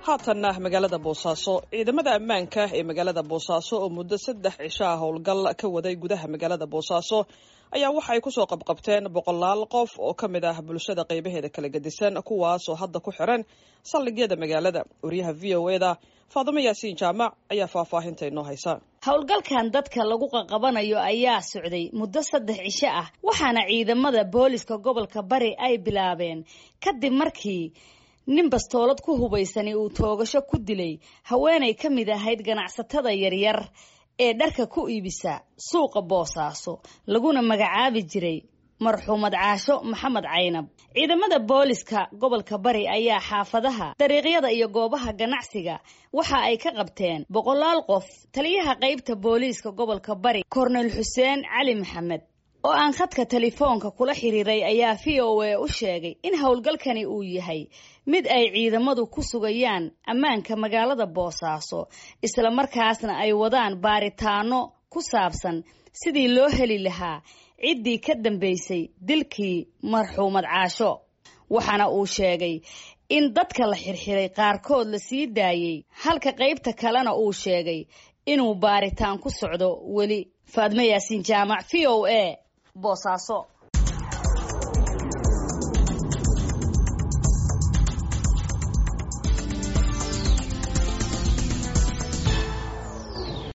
haatanna magaalada boosaaso ciidamada ammaanka ee magaalada boosaaso oo muddo saddex cisho ah howlgal ka waday gudaha magaalada boosaaso ayaa waxa ay kusoo qabqabteen boqolaal qof oo ka mid ah bulshada qaybaheeda kala gedisan kuwaasoo hadda ku xiran saldhigyada magaalada wariyaha v o eda faadimo yaasiin jaamac ayaa faahfaahinta inoo haysa howlgalkan dadka lagu qaqabanayo ayaa socday muddo saddex cisho ah waxaana ciidamada booliska gobolka bari ay bilaabeen kadib markii nin bastoolad ku hubaysani uu toogasho ku dilay haweenay ka mid ahayd ganacsatada yaryar ee dharka ku iibisa suuqa boosaaso laguna magacaabi jiray marxuumad caasho maxamed caynab ciidamada booliska gobolka bari ayaa xaafadaha dariiqyada iyo goobaha ganacsiga waxa ay ka qabteen boqolaal qof taliyaha qaybta booliiska gobolka bari kornel xuseen cali maxamed oo aan khadka telefoonka kula xiriiray ayaa v o a u sheegay in howlgalkani uu yahay mid ay ciidamadu ku sugayaan ammaanka magaalada boosaaso islamarkaasna ay wadaan baaritaano ku saabsan sidii loo heli lahaa ciddii ka dambaysay dilkii marxuumad caasho waxaana uu sheegay in dadka la xirxiray qaarkood la sii daayey halka qaybta kalena uu sheegay inuu baaritaan ku socdo weli faadmo yaasiin jaamac v o a boosaaso